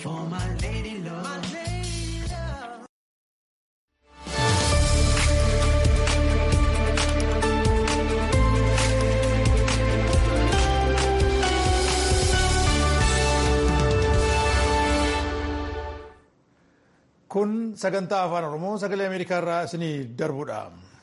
for my lady love. Kun sagantaa afaan Oromoo sagalee Ameerikaa irraa isinii darbudha.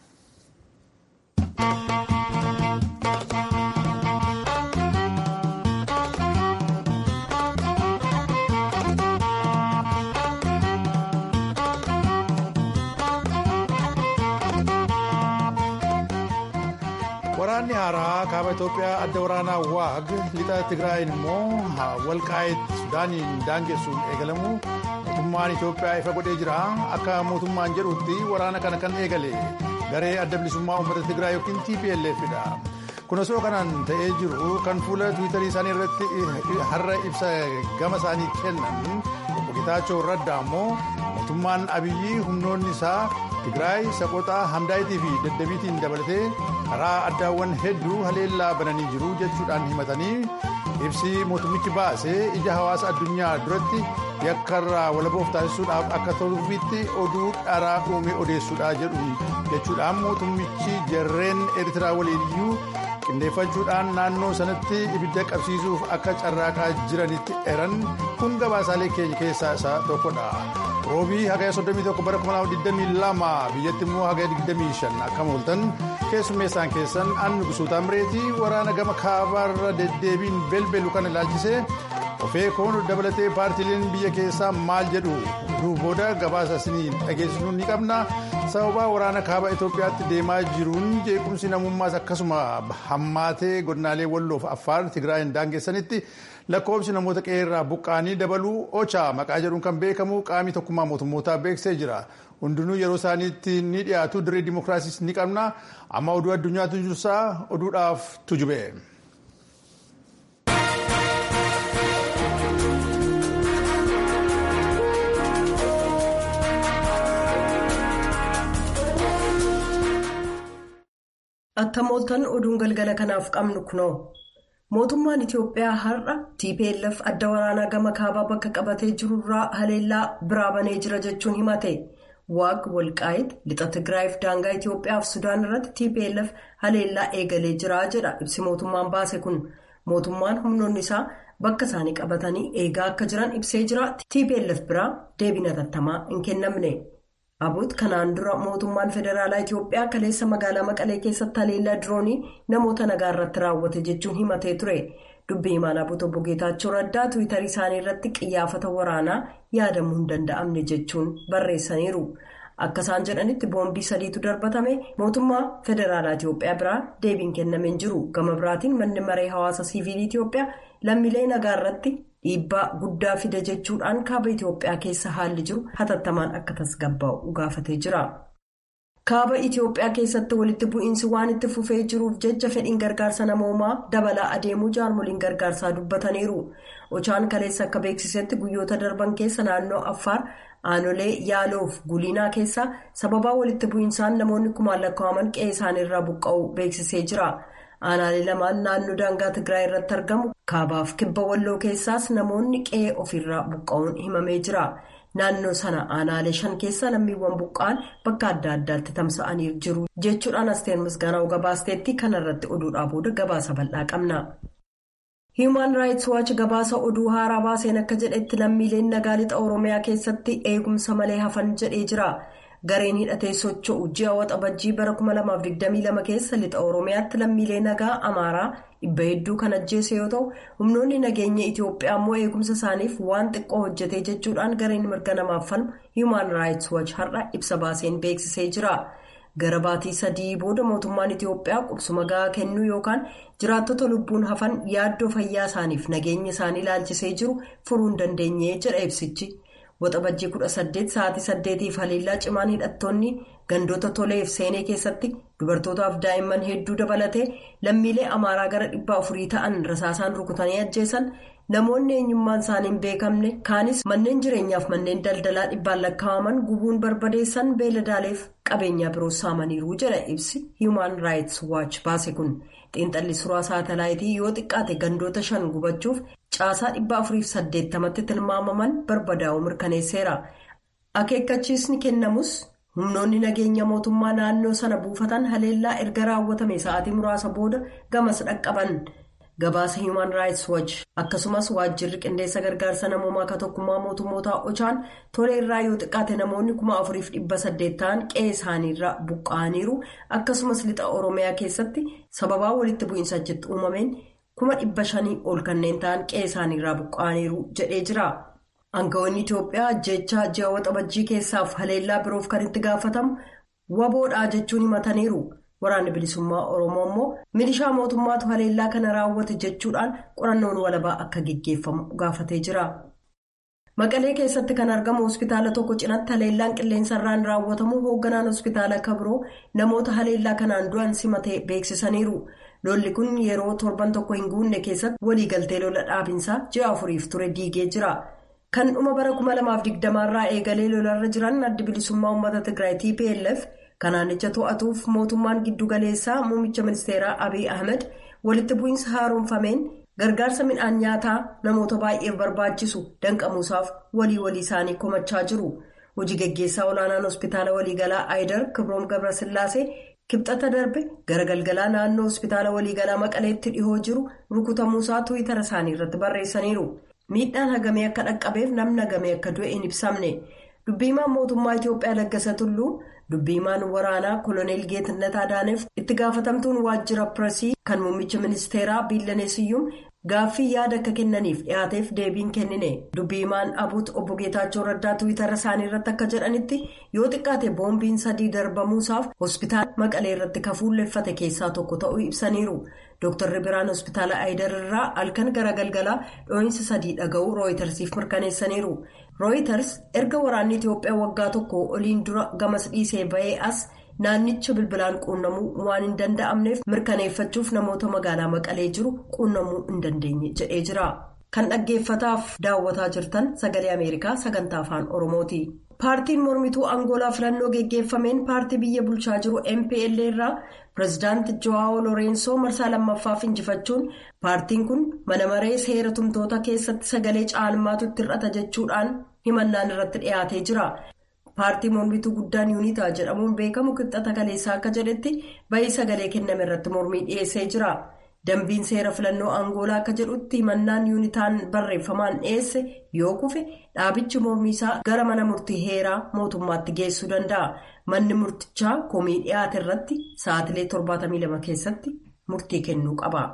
Waraanni haaraa kaaba Itoophiyaa adda waraanaa waag lixa Tigraayin immoo walqaa'eet Sudaaniin daangessuun eegalamu mootummaan Itoophiyaa ifa godhee jira. Akka mootummaan jedhutti waraana kana kan eegale garee adda bilisummaa uummata Tigraay yookiin TPLFdha. Kun osoo kanaan ta'ee jiru kan fuula Tiwiitarii isaanii irratti har'a ibsa gama isaanii kennan obbo Getaachoo Raddaa immoo mootummaan Abiyyi humnoonni isaa Tigraay Saqoxaa Hamdaayitii fi Daddabiitiin dabalatee karaa addaawwan hedduu haleellaa bananii jiru jechuudhaan himatanii ibsi mootummichi baase ija hawaasa addunyaa duratti yakkarraa walaboof taasisuudhaaf akka toluufitti oduu dharaa uume odeessuudha jedhu jechuudhaan mootummichi jarreen eertiraa waliiniyyuu qindeeffachuudhaan naannoo sanatti ibidda qabsiisuuf akka carraaqaa jiranitti eran kun gabaasaalee keenya keessaa isa tokkodha. roobii hagaya 31 bara 2022 biyyatti immoo hagaya 25 akka mooltan keessummeessaan keessan annu gusuutaa mireetii waraana gama kaabaarra deddeebiin belbelu kan ilaalchisee ofee koon dabalatee paartiileen biyya keessaa maal jedhu oduu booda gabaasa isinii dhageessisuu ni qabna sababa waraana kaaba itoophiyaatti deemaa jiruun jeequmsi namummaas akkasuma hammaatee godinaalee walloof affaar tigraayin daangessanitti. lakkoofsi namoota qeerraa buqqaanii dabaluu ocha maqaa jedhuun kan beekamu qaamii tokkummaa mootummootaa beeksisee jira hundinuu yeroo isaaniitti ni dhiyaatu dirree dimookiraasiis ni qabna amma oduu addunyaatu jirsaa oduudhaaf tujube. Attamooltan oduun galgala kanaaf qabnu kunoo. mootummaan itiyoophiyaa har'a tplf adda waraanaa gama kaabaa bakka qabatee jirurraa haleellaa biraa banee jira jechuun himate waag walqaayit lixa tigraayiif daangaa itiyoophiyaaf sudaan irratti tplf haleellaa eegalee jira jedha ibsi mootummaan baase kun mootummaan humnoonni isaa bakka isaanii qabatanii eegaa akka jiran ibsee jira tplf biraa deebii hatattamaa hin kennamne. Abut kanaan dura mootummaan federaalaa Itiyoophiyaa kaleessa magaalaa Maqalee keessatti haleellaa diroonii namoota nagaa irratti raawwate jechuun himatee ture. Dubbii himaan Abut obbo Geetaachoo Raddaa Tiwiitarii isaanii irratti qiyyaafata waraanaa yaadamuu hin danda'amne jechuun barreessaniiru. Akka isaan jedhanitti boombii sadiitu darbatame mootummaa federaalaa Itiyoophiyaa biraa deebiin kennameen jiru. Gama biraatiin manni maree hawaasa siivilii Itiyoophiyaa lammiilee nagaa irratti. dhiibbaa guddaa fida jechuudhaan kaaba itiyoophiyaa keessa haalli jiru hatattamaan akka tasgabbaa'u gaafatee jira. kaaba itiyoophiyaa keessatti walitti bu'iinsi waan itti fufee jiruuf jecha fedhiin gargaarsa namoomaa dabalaa adeemuu jaarmoliin gargaarsaa dubbataniiru ochaan kaleessa akka beeksisetti guyyoota darban keessa naannoo affaar aanolee yaaloof guliinaa keessaa sababaa walitti bu'iinsaan namoonni kumaan lakkaa'aman qe'ee isaaniirraa buqqa'uu beeksisee jira. aanaalee lamaan naannoo daangaa tigraay irratti argamu kaabaaf kibba walloo keessaas namoonni qe'ee ofirraa buqqa'uun himamee jira naannoo sana aanaalee shan keessa lammiiwwan buqqa'an bakka adda addaatti tamsa'anii jiru jechuudhaan asteer misgaanaa gabaasteetti kanarratti oduudhaa booda gabaasa bal'aa qabna. Human Rights Watch gabaasa oduu haaraa baaseen akka jedhetti lammiileen nagaa lixa oromiyaa keessatti eegumsa malee hafan jedhee jira. gareen hidhatee socho'u ji'a waxabajjii bara 2022 keessa lixa oromiyaatti lammiilee nagaa amaaraa dhibba hedduu kan ajjeese yoo ta'u humnoonni nageenya itiyoophiyaa immoo eegumsa isaaniif waan xiqqoo hojjetee jechuudhaan gareen mirga namaaf falmu human rights watch har'a ibsa baaseen beeksisee jira gara baatii sadii booda mootummaan itiyoophiyaa qubsuma gahaa kennuu yookaan jiraattota lubbuun hafan yaaddoo fayyaa isaaniif nageenya isaanii ilaalchisee jiru furuu hin dandeenye jedha ibsichi. waxabajjii 18 sa'aatii 8f haleellaa cimaan hidhattoonni gandoota toleef seenee keessatti dubartootaaf daa'imman hedduu dabalatee lammiilee amaaraa gara dhibba afurii ta'an rasaasaan rukutanii ajjeesan namoonni eenyummaan isaanii hin beekamne kaanis manneen jireenyaaf manneen daldalaa dhibbaan lakkaa'aman gubuun barbadeessan beeladaaleef qabeenyaa biroo saamaniiru jedha ibsi human rights watch baase kun xiinxalli suuraa saatalaayitii yoo xiqqaate gandoota shan gubachuuf caasaa dhibba afuriif saddeettamatti tilmaamaman barbadaa'uu mirkaneesseera akeekkachiisni kennamus humnoonni nageenya mootummaa naannoo sana buufatan haleellaa erga raawwatame sa'aatii muraasa booda gamas dhaqqaban. gabaasa human rights watch akkasumas waajjirri qindeessa gargaarsa namoomaa akka tokkummaa mootummootaa ochaan tolee irraa yoo xiqqaate namoonni kuma afuriif dhibba saddeet ta'an qe'ee isaaniirraa buqqa'aniiru akkasumas lixa oromiyaa keessatti sababaa walitti bu'iinsa achitti uumameen kuma dhibba shanii ol kanneen ta'an qe'ee isaaniirraa buqqa'aniiru jedhee jira. aangawoonni itiyoophiyaa ajjeechaa ji'a waxabajjii keessaaf haleellaa biroof kan itti gaafatamu waboodhaa jechuun himataniiru. waraanni bilisummaa oromoo immoo milishaa mootummaatu haleellaa kana raawwate jechuudhaan qorannoon walabaa akka geggeeffamu gaafatee jira. maqalee keessatti kan argamu hospitaala tokko cinatti haleellaan qilleensarraan raawwatamu hoogganaan hospitaala kabiroo namoota haleellaa kanaan du'an simatee beeksisaniiru lolli kun yeroo torban tokko hin guunne keessatti waliigaltee lola dhaabinsaa ji'a afuriif ture diigee jira. kan dhuma bara 2020 irraa eegalee lolarra jiran addi bilisummaa uummata tigraay tplf. kanaanicha to'atuuf mootummaan giddugaleessaa muummicha ministeeraa abiy ahmed walitti bu'iinsa haaromfameen gargaarsa midhaan nyaataa namoota baay'eef barbaachisu danqamuusaaf walii walii isaanii komachaa jiru hojii geggeessaa olaanaan hospitaala waliigalaa aayidar kibroom gabrasillaasee kibxata darbe gara galgalaa naannoo hospitaala waliigalaa maqaleetti dhihoo jiru rukutamuusaa tuwitara isaanii irratti barreessaniiru miidhaan hagamee akka dhaqqabeef namni hagamee akka du'e hin ibsamne dubbiimaan mootummaa itiyoophiyaa laggasa tulluu. dubbiimaan waraanaa koloneel geetannat adaaneef itti gaafatamtuun waajjira pireesii kan muummicha ministeeraa biillaneesiyyuun gaaffii yaada akka kennaniif dhiyaateef deebiin kennine dubbiimaan abuut obbo geetaachoo raddaa tuwitara isaanii irratti akka jedhanitti yoo xiqqaate boombiin sadii darbamuusaaf hospitaala maqalee irratti kafuulleeffate keessaa tokko ta'uu ibsaniiru dooktarri biraan hospitaala aayidar irraa halkan gara galgalaa dhoohinsa sadii dhaga'uu rooyitarsiif mirkaneessaniiru. rooyiters erga waraanni itiyoophiyaa waggaa tokko oliin dura gamas dhiisee ba'ee as naannicha bilbilaan quunnamuu waan hin danda'amneef mirkaneeffachuuf namoota magaalaa maqalee jiru quunnamuu hin dandeenye jedhee jira kan dhaggeeffataaf daawwataa jirtan sagalee ameerikaa sagantaa afaan oromooti. paartiin mormituu angoolaa filannoo geggeeffameen paartii biyya bulchaa jiru mpl irraa pireezidaanti jo'aawo loorensoo marsaa lammaffaaf injifachuun paartiin kun mana maree seera tumtoota keessatti sagalee caalmaatu itti hir'ata jechuudhaan himannaan irratti dhiyaatee jira. paartii mormituu guddaan yuunitaa jedhamuun beekamu qixxata kaleessaa akka jedhetti bahii sagalee kenname irratti mormii dhiyeessee jira. dambiin seera filannoo angoolaa akka jedhutti himannaan yuunitaan barreeffamaan dhiyeesse yoo kufe dhaabichi mormiisaa gara mana murtii heeraa mootummaatti geessuu danda'a manni murtichaa komii dhiyaate irratti sa'aatilee 72 keessatti murtii kennuu qaba.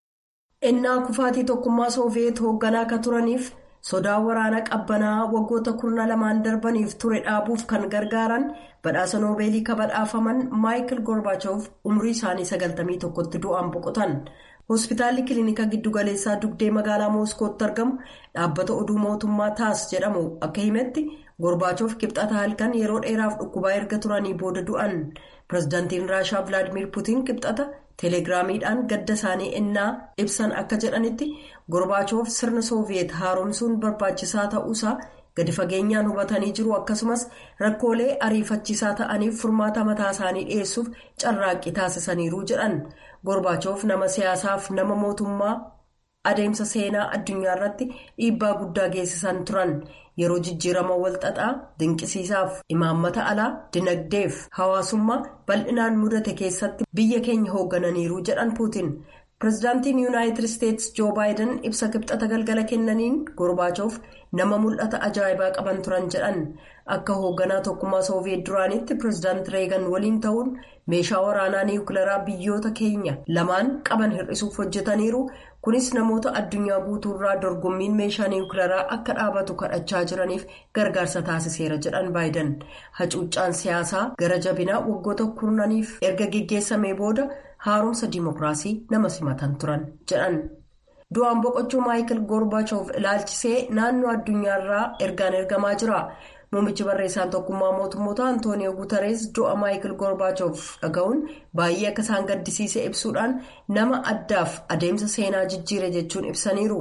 ennaa kufaatii tokkummaa sooviyeet hoogganaa akka turaniif sodaa waraana qabbanaa waggoota kurna lamaan darbaniif ture dhaabuuf kan gargaaran badhaasa noobeelii kabadhaafaman maayikil gorbaachof umrii isaanii 91tti du'aan boqotan. hospitaalli kilinika giddugaleessaa dugdee magaalaa mooskootti argamu dhaabbata oduu mootummaa taas jedhamu akka himetti gorbaachof kibxata halkan yeroo dheeraaf dhukkubaa erga turanii booda du'an pireezidaantiin raashaa vilaadimiir puutiin kibxata teeleegiraamiidhaan gadda isaanii ennaa ibsan akka jedhanitti gorbaachof sirna sooviyeet haaromsuun barbaachisaa ta'uusaa gadi fageenyaan hubatanii jiru akkasumas rakkoolee ariifachiisaa ta'aniif furmaata mataa isaanii dhiyeessuuf carraaqqii taasisaniiru jedhan. gorbaachof nama siyaasaaf nama mootummaa adeemsa seenaa addunyaa irratti dhiibbaa guddaa geessisan turan yeroo jijjiirama walxaxaa dinqisiisaaf imaammata alaa dinagdeef hawaasummaa bal'inaan mudate keessatti biyya keenya hooggananiiru jedhan puutiin pireezidaantiin yuunaayitid isteetsi joo baayiden ibsa kibxata galgala kennaniin gorbaachof nama mul'ata ajaa'ibaa qaban turan jedhan akka hoogganaa tokkummaa sooviyeet duraanitti pireezidaanti reegan waliin ta'uun meeshaa waraanaa niwukilaraa biyyoota keenya lamaan qaban hir'isuuf hojjetaniiru kunis namoota addunyaa guutuurraa dorgommiin meeshaa niwukilaraa akka dhaabatu kadhachaa jiraniif gargaarsa taasiseera jedhan baayiden hacuuccaan siyaasaa gara jabinaa waggoota kurnaniif erga geggeessamee booda haaromsa diimokiraasii nama simatan turan jedhan. du'aan boqochuu maayikil gorbaachof ilaalchisee naannoo addunyaarraa ergaan ergamaa jira muummichi barreessaan tokkummaa mootummoota antooniyo guutarees du'a maayikil gorbaachof dhaga'uun baay'ee akka isaan gaddisiise ibsuudhaan nama addaaf adeemsa seenaa jijjiire jechuun ibsaniiru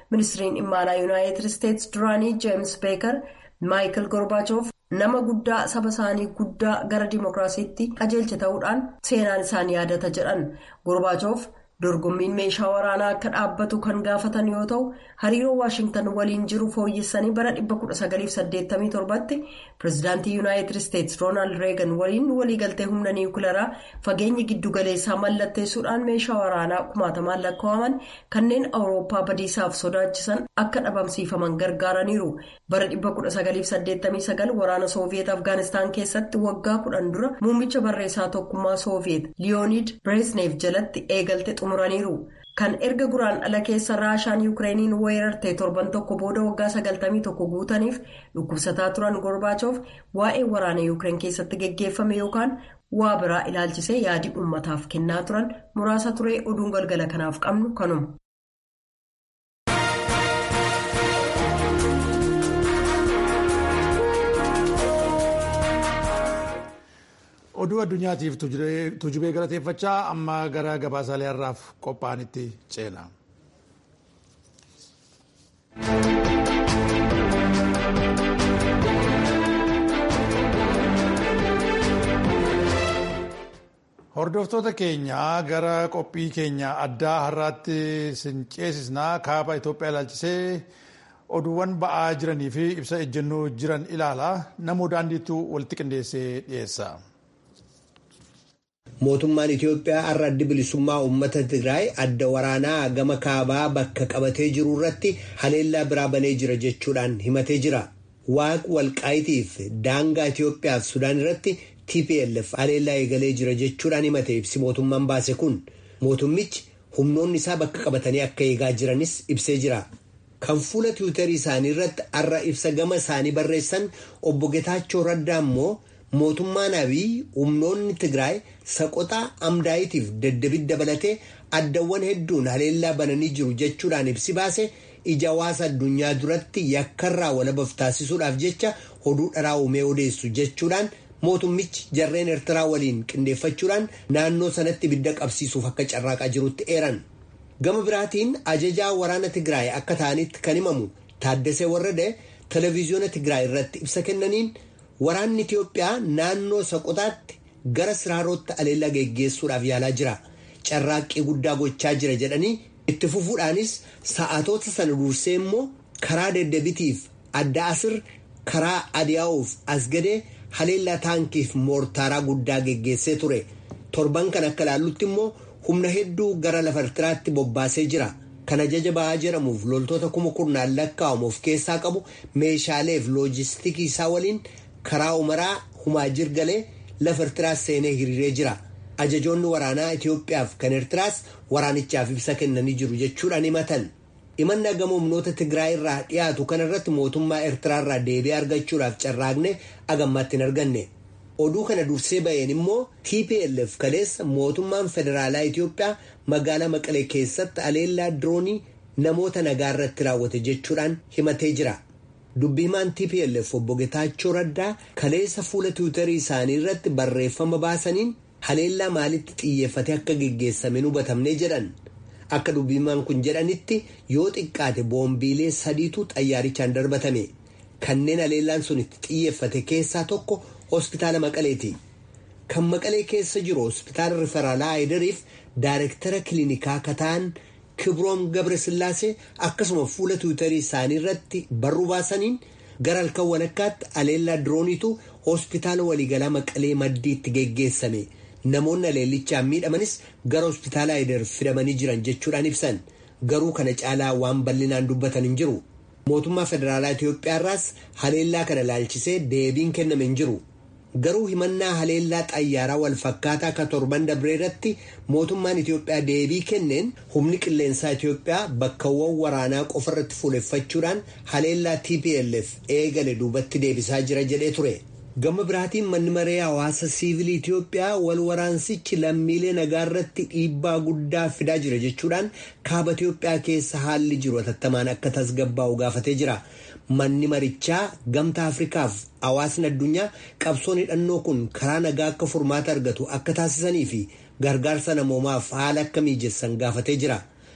ministiriin dhimma alaa yuunaayitid isteetsi duraanii jeems beekar maayikil gorbaachof nama guddaa saba isaanii guddaa gara dimookiraasiitti qajeelche ta'uudhaan seenaan isaan yaadata jedhan gorbaachof. dorgommiin meeshaa waraanaa akka dhaabbatu kan gaafatan yoo ta'u hariiroo waashingtan waliin jiru fooyyessanii bara 1987tti pireezidaantii yuunaayitid isteetsi roonaald reegan waliin waliigaltee humna niwukilaraa fageenyi giddugaleessaa mallatteessuudhaan meeshaa waraanaa kumaatamaan lakkaa'aman kanneen awurooppaa badiisaaf sodaachisan akka dhabamsiifaman gargaaraniiru bara 1989 waraana sooviyeet afgaanistaan keessatti waggaa kudhan dura muummicha barreessaa tokkummaa sooviyeet liyoonid bireezneef jalatti eegalte xumuraniiru kan erga guraan dhala keessa raashaan yuukireeniin weerartee torban tokko booda waggaa 91 guutaniif dhukkubsataa turan gorbaachof waa'ee waraana yuukireen keessatti geggeeffame yookaan waa biraa ilaalchisee yaadii uummataaf kennaa turan muraasa turee oduun galgala kanaaf qabnu kanuma. oduu addunyaatiif tujubee galateeffachaa amma gara gabaasaalee har'aaf qophaa'anitti ceena. hordoftoota keenya gara qophii keenya addaa har'aatti sin ceesisnaa kaaba Itoophiyaa ilaalchisee oduuwwan ba'aa jiranii fi ibsa ejjennoo jiran ilaala namoo daandiitu walitti qindeessee dhiyeessa. Mootummaan Itoophiyaa har'a addi bilisummaa uummata Tigraay adda waraanaa gama kaabaa bakka qabatee jiru irratti haleellaa biraa banee jira jechuudhaan himatee jira. Waaq walqaayitiif daangaa Itoophiyaa fi Sudaan irratti TPLF haleellaa eegalee jira jechuudhaan himate ibsi mootummaan baase kun mootummichi humnoonni isaa bakka qabatanii akka eegaa jiranis ibsee jira. Kan fuula tiwiitarii isaanii irratti har'a ibsa gama isaanii barreessan obbo Getaachoo Raddaa immoo mootummaan abiy humnoonni Tigraay saqotaa amdaayitiif daddabit dabalatee addawwan hedduun haleellaa bananii jiru jechuudhaan ibsi baase ija hawaasa addunyaa duratti yakkarraa walabaf taasisuudhaaf jecha oduu dharaa uumee odeessu jechuudhaan mootummichi jarreen eertiraa waliin qindeeffachuudhaan naannoo sanatti ibidda qabsiisuuf akka carraaqaa jirutti eeran. Gama biraatiin ajajaa waraana Tigraay akka ta'anitti kan himamu Taaddasee Warrade televezyiyoona Tigraay irratti ibsa kennaniin waraanni Itiyoophiyaa naannoo Soqotaatti gara Siraarootti haleellaa geggeessuudhaaf yaalaa jira. Carraaqqii guddaa gochaa jira jedhanii itti fufuudhaanis sa'aatoota sana dursee immoo karaa deddebitiif adda asir karaa adiyaa'uuf asgadee haleellaa taankiif moortaaraa guddaa geggeessee ture. Torban kan akka ilaallutti immoo humna hedduu gara lafa Ertiraatti bobbaasee jira. Kan ajaja ba'aa jedhamuuf loltoota kuma kurnaan lakkaa'amu of keessaa qabu meeshaaleef loojistikii isaa waliin karaa umaraa humaa jirgalee lafa Ertiraas seenee hiriiree jira. Ajajoonni waraanaa Itoophiyaaf kan Ertiraas waraanichaaf ibsa kennanii jiru jechuudhaan himatan. Himannaa gama humnoota Tigraay irraa dhiyaatu kanarratti mootummaa Eertiraa irraa deebii argachuudhaaf carraaqne agammaatti hin arganne. Oduu kana dursee ba'een immoo TPLF kaleessa mootummaan federaalaa Itoophiyaa magaalaa Maqalee keessatti haleellaa diroonii namoota nagaa irratti raawwate jechuudhaan himatee jira. Dubbii himaan TPLF obbo Getaachoo Raddaa kaleessa fuula tiwiitarii isaanii irratti barreeffama baasaniin haleellaa maalitti xiyyeeffate akka geggeessame hubatamne jedhan. Akka dubbii himaan kun jedhanitti yoo xiqqaate boombiilee sadiitu xayyaarichaan darbatame. Kanneen haleellaan sun itti xiyyeeffate keessaa tokko hospitaala Maqaleeti. Kan Maqalee keessa jiru hospitaala Riferaalaa Haayidariif daayirektara kiliinikaa kataan Kibroom Gabresillaasee akkasuma fuula tiwiitarii isaanii irratti barruu baasaniin gara halkan walakkaatti haleellaa dirooniitu hospitaala waliigalaa Maqalee maddiitti geggeessame. Namoonni haleellichaan miidhamanis gara hospitaala Haayidar fidamanii jiran jechuudhaan ibsan. Garuu kana caalaa waan bal'inaan dubbatan hin jiru. Mootummaa Federaalaa Itoophiyaa irraas haleellaa kana ilaalchisee deebiin kenname hin jiru. Garuu himannaa haleellaa xayyaaraa wal fakkaataa akka torban dabree irratti mootummaan Itoophiyaa deebii kenneen humni qilleensaa Itoophiyaa bakkawwan waraanaa qofa irratti fuuleffachuudhaan haleellaa TPLF eegale duubatti deebisaa jira jedhee ture. Gama biraatiin manni maree hawaasa siivilii Itoophiyaa wal waraansichi lammiilee nagaa irratti dhiibbaa guddaa fidaa jira jechuudhaan kaaba Itoophiyaa keessa haalli jiru hatattamaan akka tasgabbaa'u gaafatee jira. Manni marichaa gamtaa Afrikaaf hawaasni addunyaa qabsoon hidhannoo kun karaa nagaa akka furmaata argatu akka taasisanii fi gargaarsa namoomaaf haala akka mijessan gaafatee jira.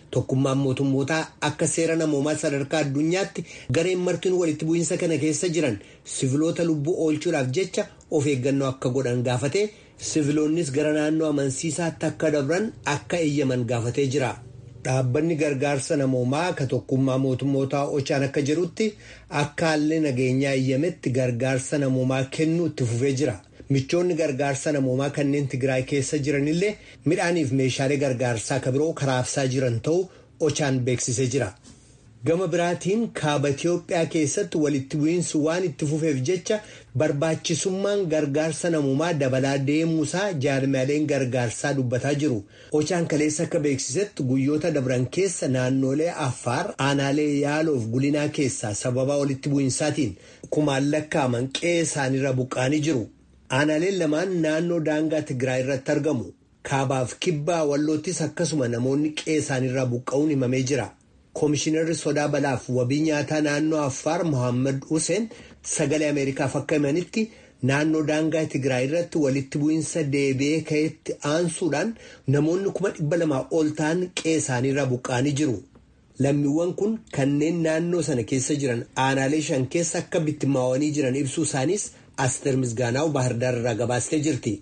Tokkummaan mootummootaa akka seera namoomaa sadarkaa addunyaatti gareen martiin walitti bu'iinsa kana keessa jiran siviloota lubbuu oolchuudhaaf jecha of eeggannoo akka godhan gaafatee siviloonnis gara naannoo amansiisaatti akka dabran akka eeyyaman gaafatee jira. Dhaabbanni gargaarsa namoomaa ka tokkummaa mootummootaa ochaan akka jedhutti akka haalli nageenyaa eeyyametti gargaarsa namoomaa kennuu itti fufee jira. Michoonni gargaarsa namoomaa kanneen Tigraay keessa jiranillee midhaaniif meeshaalee gargaarsaa ka biroo karaabsaa jiran ta'uu ochaan beeksisee jira. Gama biraatiin kaaba Itiyoophiyaa keessatti walitti bu'iinsi waan itti fufeef jecha barbaachisummaan gargaarsa namoomaa dabalaa deemuusaa jaarmaaleen gargaarsaa dubbataa jiru. Ochaan kaleessa akka beeksisetti guyyoota dabran keessa naannolee Affaar aanaalee yaaloof gulinaa keessaa sababa walitti bu'iinsaatiin kumaan lakkaaman qe'ee isaaniirra buqqaanii jiru. Aanaaleen lamaan naannoo daangaa Tigraay irratti argamu. Kaabaaf kibbaa walloottis akkasuma namoonni qe'ee isaaniirraa buqqa'uun himamee jira. Koomishinarri sodaa balaaf wabii nyaataa naannoo Affaar Mohaammed Hussein sagalee Ameerikaaf akka himanitti naannoo daangaa Tigraay irratti walitti bu'iinsa deebi'ee ka'etti aansuudhaan namoonni kuma dhibba lamaa ol ta'an qe'ee isaaniirraa buqqa'anii jiru. Lammiiwwan kun kanneen naannoo sana keessa jiran aanaalee shan keessa akka bittimmaawanii jiran ibsuu isaanis Asteer Misgaanaaw Baahirdaar irraa gabaastee jirti.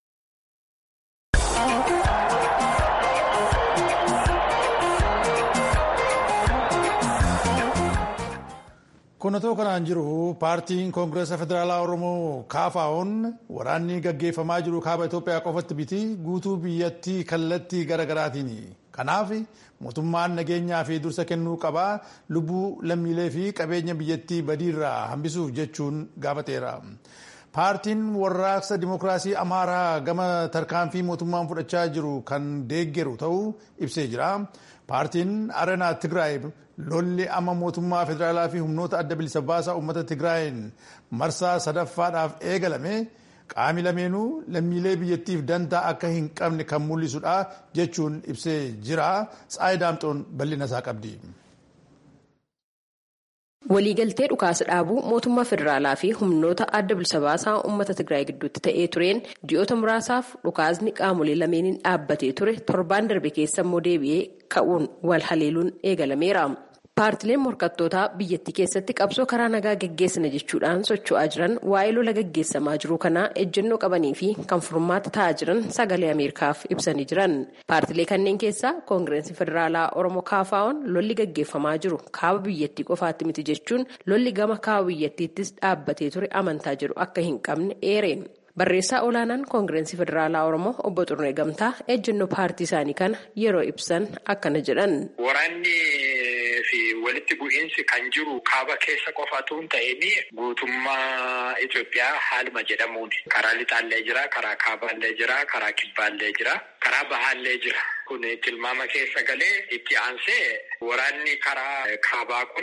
Kunatoo kanaan jiru paartiin koongireesa federaalaa Oromoo kaafaa'oon waraanni gaggeeffamaa jiru kaaba Itoophiyaa qofatti biti guutuu biyyattii kallattii garaagaraatiin. Kanaaf mootummaan nageenyaa fi dursa kennuu qabaa lubbuu lammiilee fi qabeenya biyyattii badiirraa hambisuuf jechuun gaafateera. Paartiin warraaqsa dimokiraasii Amaaraa gama tarkaanfii mootummaan fudhachaa jiru kan deeggeru ta'uu ibsee jira. Paartiin Arenaa Tigraay lolli amma mootummaa federaalaa fi humnoota adda bilisa baasaa uummata Tigraayin marsaa sadaffaadhaaf eegalame qaami lameenuu lammiilee biyyattiif dantaa akka hin qabne kan mul'isudha jechuun ibsee jira. Tsaayi Daamxoon bal'ina isaa qabdi. Waliigaltee dhukaasa dhaabuu mootummaa federaalaa fi humnoota adda bilisa baasaa uummata Tigraay gidduutti ta'ee tureen ji'oota muraasaaf dhukaasni qaamolee lameeniin dhaabbatee ture torbaan darbe keessa immoo deebi'ee ka'uun wal haleeluun eegalameera. Paartileen morkattootaa biyyattii keessatti qabsoo karaa nagaa gaggeessina jechuudhaan socho'aa jiran waa'ee lola gaggeessamaa jiru kanaa ejjennoo qabanii fi kan furmaata ta'aa jiran sagalee Ameerikaaf ibsanii jiran. Paartilee kanneen keessaa koongireensi federaalaa Oromoo kaafaa'oon lolli gaggeeffamaa jiru kaaba biyyattii qofaatti miti jechuun lolli gama kaaba biyyattiittis dhaabbatee ture amantaa jedhu akka hin qabne eereen. Barreessaa olaanaan koongireensi federaalaa Oromoo obbo Xurnee Gamtaa ejjennoo paartii isaanii kana yeroo ibsan akkana jedhan. Waraanni fi walitti bu'iinsi kan jiru kaaba keessa qofatu hin ta'in guutummaa Itoophiyaa haaluma jedhamuun karaa lixaallee jira, karaa kaabaallee jira, karaa kibbaallee jira, karaa bahaallee jira. Kun tilmaama keessa galee itti aansee waraanni karaa kaabaa kun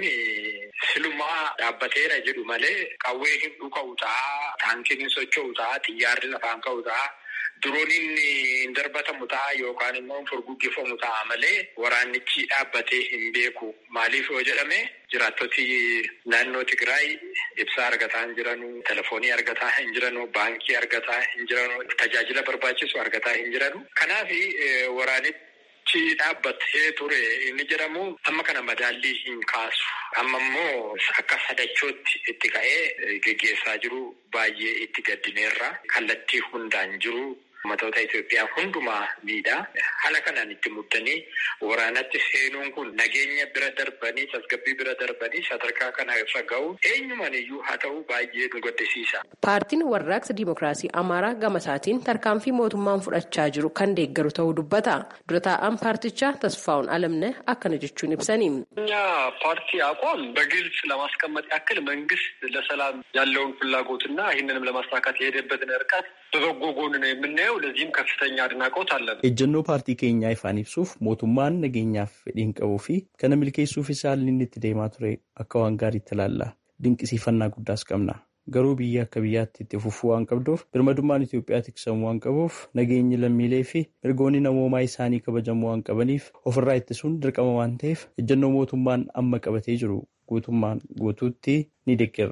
silumaa dhaabbateera jedhu malee qawwee hin dhuka'u ta'a, taankiin hin socho'u ta'a, xiyyaarri lafaan ka'u ta'a. Durooniin hin darbatamu ta'a yookaan immoo furguggifamu ta'a malee waraannichi dhaabbatee hin beeku. Maaliif yoo jedhame jiraattoti naannoo Tigraay ibsaa argataa hin jiranu, telefoonii argataa hin jiranu, baankii argataa hin jiranu, tajaajila barbaachisu argataa hin jiranu. Kanaaf waraanichi dhaabbatee ture inni jedhamu amma kana madaallii hin kaasu. Amma immoo akka sadachootti itti ka'ee geggeessaa jiru baay'ee itti gaddineerra. Kallattii hundaan jiru. Ummatoota Itoophiyaa hundumaa miidhaa. Haala kanaan itti muddanii waraanatti seenuun kun nageenya bira darbanii tasgabbii bira darbanii sadarkaa kana irra ga'u eenyumaan iyyuu haa ta'u baay'ee nu gaddisiisa. Paartiin warraaqsa Dimookiraasii Amaaraa gama isaatiin tarkaanfii mootummaan fudhachaa jiru kan deeggaru ta'uu dubbata. Dura taa'aan paartichaa Tasfaa'un Alamne akkana jechuun ibsani. እኛ ፓርቲ አቋም በግልጽ ለማስቀመጥ ያክል መንግስት ለሰላም ያለውን ፍላጎትና ይህንንም ለማሳካት የሄደበትን ርቀት በበጎ ጎን ነው የምናየው። ለዚህም ከፍተኛ አድናቆት አለን። ejjennoo paartii keenyaa ifaan ibsuuf mootummaan nageenyaaf fedhiin qabuu fi kana milkeessuufis haalli inni itti deemaa ture akka waan gaariitti ilaalla. Dinqisiifannaa guddaas qabna. Garuu biyya akka biyyaatti itti fufuu waan qabduuf birmadummaan Itoophiyaa tiksamuu waan qabuuf nageenyi lammiilee fi mirgoonni namoomaa isaanii kabajamuu waan qabaniif ofirraa ittisuun dirqama waan ta'eef ejjennoo mootummaan amma qabatee jiru guutummaan guutuutti ni deeggarra.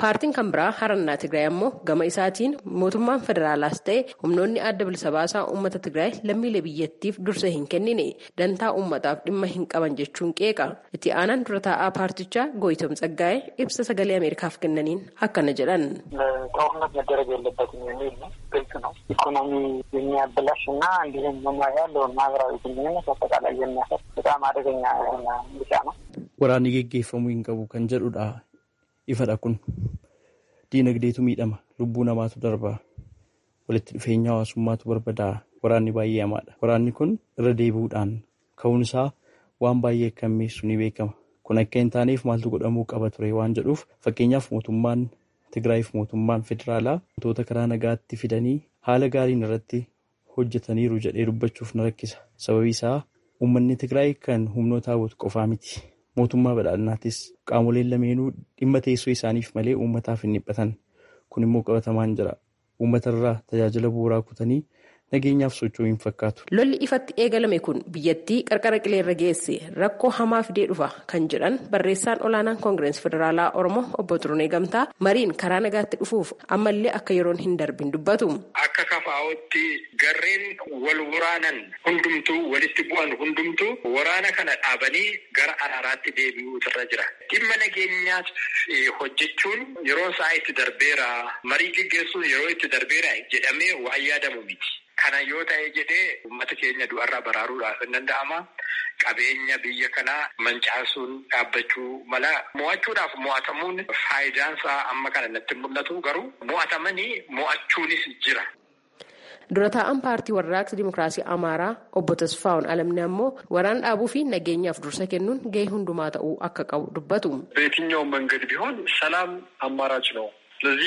paartiin kan biraa harannaa tigraay ammoo gama isaatiin mootummaan federaalaas ta'e humnoonni adda bilisa baasaa uummata tigraay lammiilee biyyattiif dursa hin kennine dantaa uummataaf dhimma hin qaban jechuun qeeqa itti aanaan dura taa'aa paartichaa gooyitom tsaggaa'ee ibsa sagalee ameerikaaf kennaniin akkana jedhan. ጦርነት መደረግ የለበትም የሚል ነው። ግልጽ ነው። ኢኮኖሚ የሚያበላሽ እና እንዲሁም ያለውን ማህበራዊ ግንኙነት አጠቃላይ የሚያፈር በጣም አደገኛ የሆነ ምርጫ ነው። Waraanni geggeeffamuu hin qabu kan jedhudha. Ifadha kun diinagdeetu miidhama. Lubbuu namaatu darba. Walitti dhufeenya hawaasummaatu barbada'a. Waraanni baay'ee hamaadha. Waraanni kun irra deebi'uudhaan ka'uun isaa waan baay'ee kan miidhu ni beekama. Kun akka hin taaneef maaltu godhamuu qaba ture waan jedhuuf fakkeenyaaf mootummaan Tigraayiif mootummaan federaalaa wantoota karaa nagaatti fidanii haala gaariin irratti hojjetaniiru jedhee dubbachuuf na rakkisa. Sababi isaa uummanni Tigraay kan humnoota hawwatu qofaa miti. Mootummaa badhaadhinaatis qaamoleen lameenuu dhimma teessoo isaaniif malee uummataaf hin dhiphatan. Kun immoo qabatamaan jira. Uummatarraa tajaajila bu'uuraa kutanii nageenyaaf socho'uu hin fakkaatu. Lolli ifatti eegalame kun biyyattii qarqara qileerra geesse rakkoo hamaa fidee dhufa kan jedhan barreessaan olaanaan koongireesii federaalaa Oromoo obbo Turunee Gamtaa mariin karaa nagaatti dhufuuf ammallee akka yeroon hin darbin dubbatu. Akka kafaa'otti garreen wal waraanan hundumtuu walitti bu'an hundumtuu waraana kana dhaabanii gara araaraatti deebi'uutu irra jira. Dhimma nageenyaaf hojjechuun yeroo isaa itti darbeera marii gaggeessuun yeroo itti darbeera jedhamee waan yaadamu miti. Kana yoo ta'e jedhee uummata keenya du'arraa baraaruudhaaf hin danda'ama. Qabeenya biyya kanaa mancaasuun dhaabbachuu mala. Mo'achuudhaaf mo'atamuun faayidaan isaa amma kana natti mul'atu garuu mo'atamanii mo'achuunis jira. Dura taa'an paartii warraaqsa Dimookiraasii Amaaraa obbo Tasfaa'un Alamni ammoo waraan dhaabuu fi nageenyaaf dursa kennuun gahee hundumaa ta'uu akka qabu dubbatu. በየትኛውም መንገድ ቢሆን ሰላም አማራጭ ነው። ስለዚህ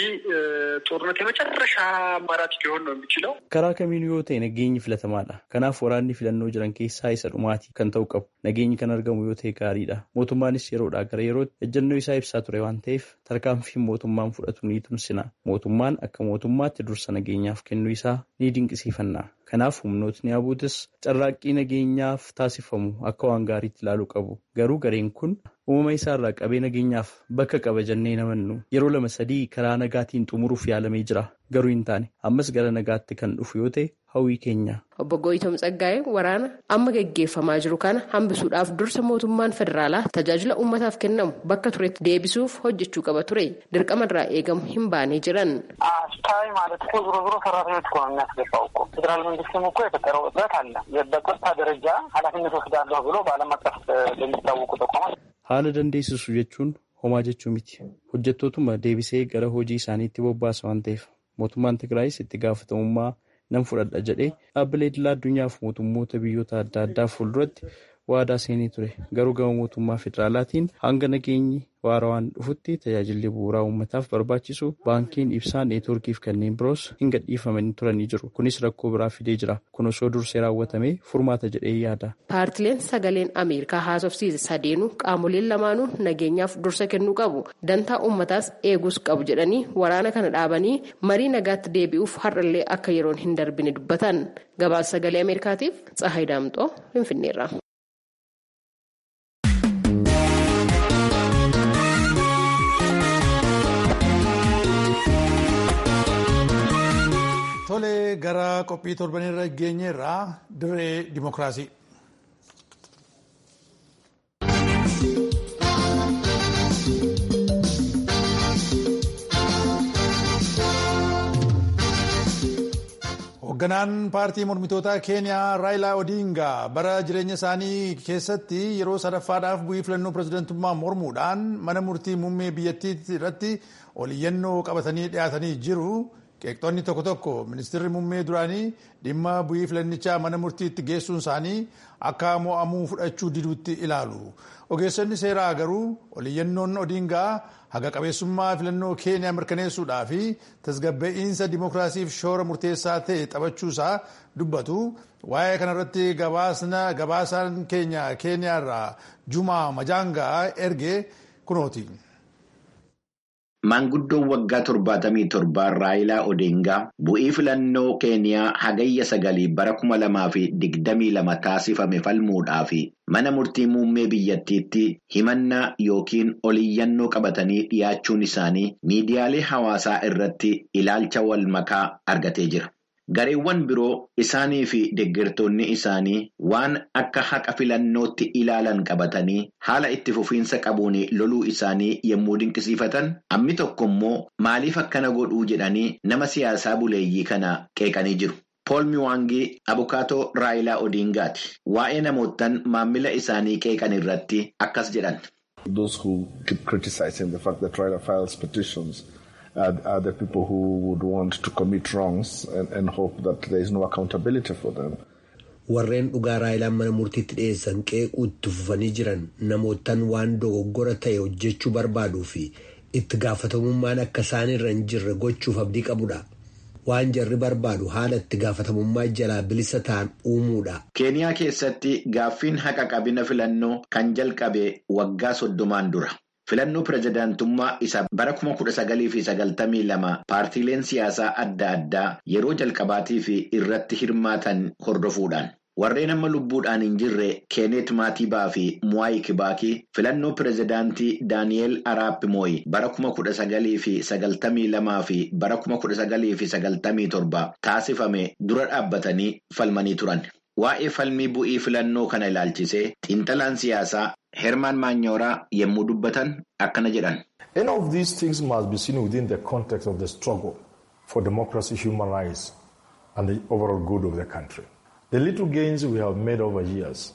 ጦርነት የመጨረሻ አማራጭ ሊሆን ነው የሚችለው። Karaa kamiinuu yoo ta'e nageenyi filatamaadha. Kanaaf waraanni filannoo jiran keessaa isa dhumaati kan ta'u qabu. Nageenyi kan argamu yoo ta'e gaariidha. Mootummaanis yeroodhaa gara yerootti ejjennoo isaa ibsaa ture waan ta'eef tarkaanfiin mootummaan fudhatu ni tumsina. Mootummaan akka mootummaatti dursa nageenyaaf kennuu isaa ni dinqisiifanna. Kanaaf humnootni abuutis carraaqqii nageenyaaf taasifamu akka waan gaariitti ilaaluu qabu. Garuu gareen kun uumama isaarraa qabee nageenyaaf bakka qaba jennee namannu yeroo lama sadii karaa nagaatiin xumuruuf yaalamee jira. Garuu hin taane ammas gara nagaatti kan dhufu yoo ta'e hawwii keenya. Obbo Gooyitom Tsaggaa'ee waraana amma gaggeeffamaa jiru kana hambisuudhaaf dursa mootummaan federaalaa tajaajila uummataaf kennamu bakka turetti deebisuuf hojjechuu qaba ture. Dirqama irraa eegamu hin baanee jiran. አስታዊ ማለት እኮ ዞሮ ዞሮ ሰራተኞች እኮ ነው የሚያስገባው እኮ ፌዴራል መንግስትም እኮ የፈጠረው እጥረት አለ። በጸጥታ ደረጃ ኃላፊነት ወስዳለሁ ብሎ በዓለም አቀፍ ለሚታወቁ ተቋማት Haala dandeessisu jechuun homaa jechuu miti. Hojjettootuma deebisee gara hojii isaaniitti bobbaasa waan ta'eef mootummaan Tigraayis itti gaafatamummaa nan fudhadha jedhee dhaabbilee idilaa addunyaaf mootummoota biyyoota adda addaa fuulduratti waadaa seenee ture. Garuu gama mootummaa federaalaatiin hanga nageenyi waarawaan dhufutti tajaajilli bu'uuraa uummataaf barbaachisu baankiin ibsaa neetwoorkiif kanneen biroos hin gadhiifamanii turanii jiru. Kunis rakkoo biraa fidee jira. Kun osoo dursee raawwatamee furmaata jedhee yaada. Paartileen sagaleen Ameerikaa haasofsiise sadeenuu qaamoleen lamaanuu nageenyaaf dursa kennuu qabu. Dantaa uummataas eeguus qabu jedhanii waraana kana dhaabanii marii nagaatti deebi'uuf har'allee akka yeroon hin darbine dubbatan. Gabaasa sagalee Ameerikaatiif Tsahaay Daamxoo Finfinneerra. Tole gara qophii torbanirra geenyeerraa dirree dimokiraasii. Hoogganaan paartii mormitootaa Keeniyaa Raayilaa Odingaa bara jireenya isaanii keessatti yeroo sadaffaadhaaf bu'ii filannoo pirezidantummaa mormuudhaan mana murtii muummee biyyattii irratti oliyyannoo qabatanii dhiyaatanii jiru. Qeeqxoonni tokko tokko ministeerri muummee duraanii dhimma bu'ii filannichaa mana murtiitti geessuun isaanii akka mo'amuu fudhachuu diduutti ilaalu. Ogeessonni seeraa garuu oliyyannoon Odingaa haga qabeessummaa filannoo Keeniyaa mirkaneessuudhaa fi tasgabba'iinsa dimokiraasiif shoora murteessaa ta'e taphachuusaa dubbatu. Waa'ee kanarratti gabaasaan keenya Keeniyaarraa Jumaa Majaangaa erge kunooti. maanguddoon waggaa torbaatamii torbaa Raayilaa Odeengaa bu'ii filannoo Keeniyaa hagayya sagalii bara kuma lamaa fi digdamii lama taasifame falmuudhaaf mana murtii muummee biyyattiitti himannaa yookiin oliyyannoo qabatanii dhiyaachuun isaanii miidiyaalee hawaasaa irratti ilaalcha wal makaa argatee jira. Gareewwan biroo isaanii fi deeggartoonni isaanii waan akka haqa filannootti ilaalan qabatanii haala itti fufiinsa qabuun loluu isaanii yommuu dinqisiifatan hammi tokko immoo maaliif akkana godhuu jedhanii nama siyaasaa buleeyyii kana qeeqanii jiru. Pool Miwaangii abukaatoo Raayilaa Odiingaati. Waa'ee namootaan maamila isaanii qeeqan irratti akkas jedhan. Are, are the people who would want to commit wrongs and, and hope that there is no accountability for them. Warreen dhugaa raayilaan mana murtiitti dhiyeessan qeequu itti fufanii jiran namootaan waan dogoggora ta'e hojjechuu barbaaduu fi itti gaafatamummaan akka isaan irra hin jirre gochuuf abdii qabudha. Waan jarri barbaadu haala itti gaafatamummaa jalaa bilisa ta'an uumuudha. Keeniyaa keessatti gaaffiin haqa qabina filannoo kan jalqabe waggaa soddomaan dura. Filannoo pirezidaantummaa isa bara kuma kudha sagalii fi sagaltamii lama paartiileen siyaasaa adda addaa yeroo jalqabaatii fi irratti hirmaatan hordofuudhaan. Warreen amma lubbuudhaan hin jirre Keenet Maatibaa fi Muwaayi Kibaakii filannoo pirezidaantii Daani'eel Araap Mooyi bara kuma kudha sagalii fi sagaltamii lamaa fi bara kuma kudha sagalii fi sagaltamii torba taasifame dura dhaabbatanii falmanii turan. Waa'ee falmii bu'ii filannoo kana ilaalchisee xiinxalaan siyaasaa Hermaan Maanyooraa yommuu dubbatan akkana jedhan. Any of these things must be seen within the context of the struggle for democracy, human rights and the overall good of the country. The little gains we have made over years.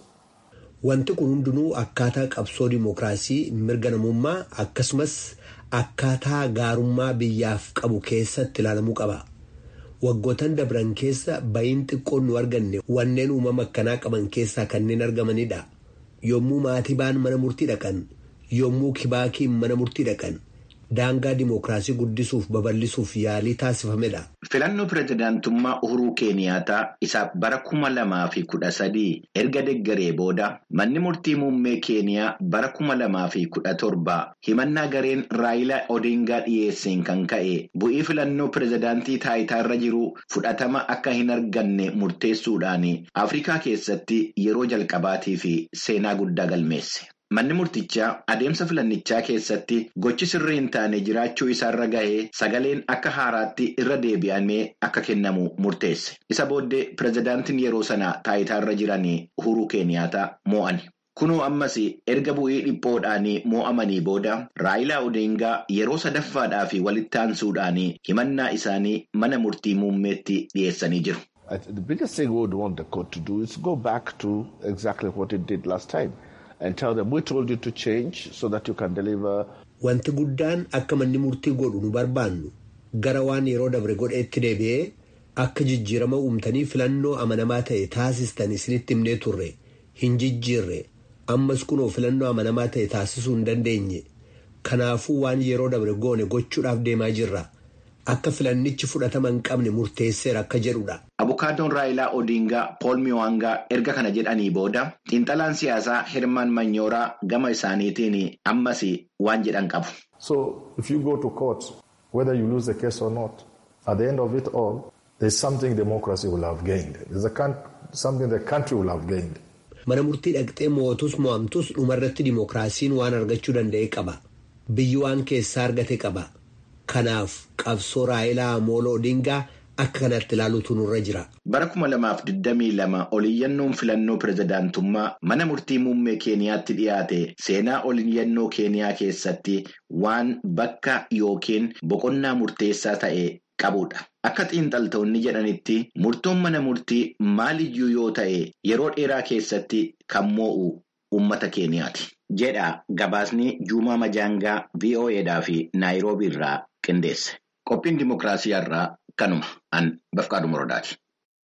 Wanti kun hundinuu akkaataa qabsoo dimookiraasii mirga namummaa akkasumas akkaataa gaarummaa biyyaaf qabu keessatti ilaalamuu qaba. Waggootan dabran keessa ba'iin xiqqoon nu arganne wanneen uumama akkanaa qaban keessaa kanneen argamanidha. Yommuu maatibaan mana murtii dhaqan, yommuu kibaakiin mana murtii dhaqan, daangaa dimookiraasii guddisuuf babal'isuuf yaalii taasifamedha. Filannoo pirezidaantummaa Uhuruu Keeniyaataa isa bara kuma lamaa fi kudha sadii erga deggaree booda manni murtii muummee Keeniyaa bara kuma lamaa fi kudha torbaa himannaa gareen Raayilaa Odingaa dhiyeesseen kan ka'e bu'ii filannoo pirezidaantii taayitaarra jiru fudhatama akka hin arganne murteessuudhaan Afrikaa keessatti yeroo jalqabaatii fi seenaa guddaa galmeesse. Manni murtichaa adeemsa filannichaa keessatti gochi sirrii hin taane jiraachuu isaarra gahee sagaleen akka haaraatti irra deebi'amee akka kennamu murteesse. Isa booddee pirezidaantiin yeroo sana taayitaarra jiran Uhuruu Keeniyaataa moo'ani. Kunoo ammas erga bu'ii dhiphoodhaan moo'amanii booda Raayilaa Odingaa yeroo sadaffaadhaa fi walitti aansuudhaan himannaa isaanii mana murtii muummeetti dhiyeessanii jiru. The biggest thing we would want the court to do is go back to exactly what it did last time. and tell them we told you to change so that you can deliver. Wanti guddaan akka manni murtii godhu nu barbaannu gara waan yeroo dabre godheetti deebi'ee akka jijjiirama uumtanii filannoo amanamaa ta'e taasistan isinitti himnee turre hin jijjiirre ammas kunoo filannoo amanamaa ta'e taasisuu hin dandeenye kanaafuu waan yeroo dabre goone gochuudhaaf deemaa jirra. Akka filannichi fudhatama hin qabne murteesseera akka jedhudha. Abukaadoon Raayilaa Odingaa Pool Miwaangaa erga kana jedhanii booda xiinxalaan siyaasaa Hermaan Manyooraa gama isaaniitiin ammas waan jedhan qabu. So if you go to court whether you lose the case or not at the end of it all there is something democracy will have gained. There is a something the country will have gained. Mana murtii dhaqxee moo'atus mo'amtus dhumarratti dimookiraasiin waan argachuu danda'e qaba. Biyyi waan keessaa argate qaba. Kanaaf qabsoo Raayilaa Amooloo Odingaa akka kanatti ilaaluutu nurra jira. Bara kuma lamaaf digdamii lama oliyyannoon filannoo pirezidaantummaa mana murtii muummee Keeniyaatti dhiyaate seenaa oliyyannoo Keeniyaa keessatti waan bakka yookiin boqonnaa murteessaa ta'e qabudha. Akka xiinxaltoonni jedhanitti murtoon mana murtii maaliyyuu yoo ta'e yeroo dheeraa keessatti kan moo'u uummata Keeniyaati. jedha gabaasni Juumaa Majaangaa VOAdhaa fi Naayiroobii irraa qindeesse. Qophiin dimokiraasii irraa kanuma an Bafqaadhu Morodaati.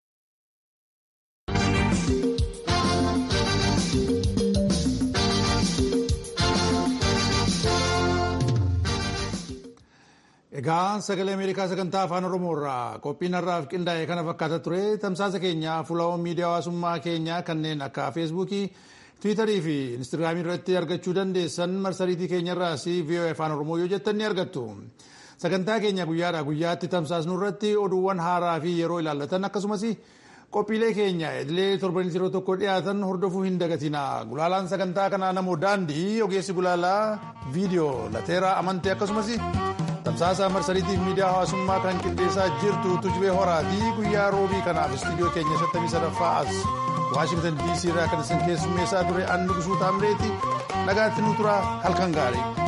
Egaa sagalee Ameerikaa sagantaa afaan Oromoo irraa qophiin har'aaf qindaa'e kana fakkaata ture tamsaasa keenya fuula miidiyaa hawaasummaa keenyaa kanneen akka feesbuukii tiwiitarii fi instaagiraamii irratti argachuu dandeessan marsariitii keenyarraas VOA afaan oromoo yoo jettan ni argattu. sagantaa keenya guyyaadhaa guyyaatti tamsaasnu irratti oduuwwan haaraa fi yeroo ilaallatan akkasumas qophiilee keenya idilee torbanii yeroo tokko dhiyaatan hordofuu hin dagatina gulaalaan sagantaa kanaa namoo daandii ogeessi gulaalaa viidiyoo lateeraa amantee akkasumas tamsaasa marsariitiif miidiyaa hawaasummaa kan qindeessaa jirtu tujubee horaatii guyyaa roobii kanaaf istiidiyoo keenya 57ffaa as waashingtan dc irraa kan isin keessummeessaa ture annu gusuu taamreeti nagaatti nu tura halkan gaarii.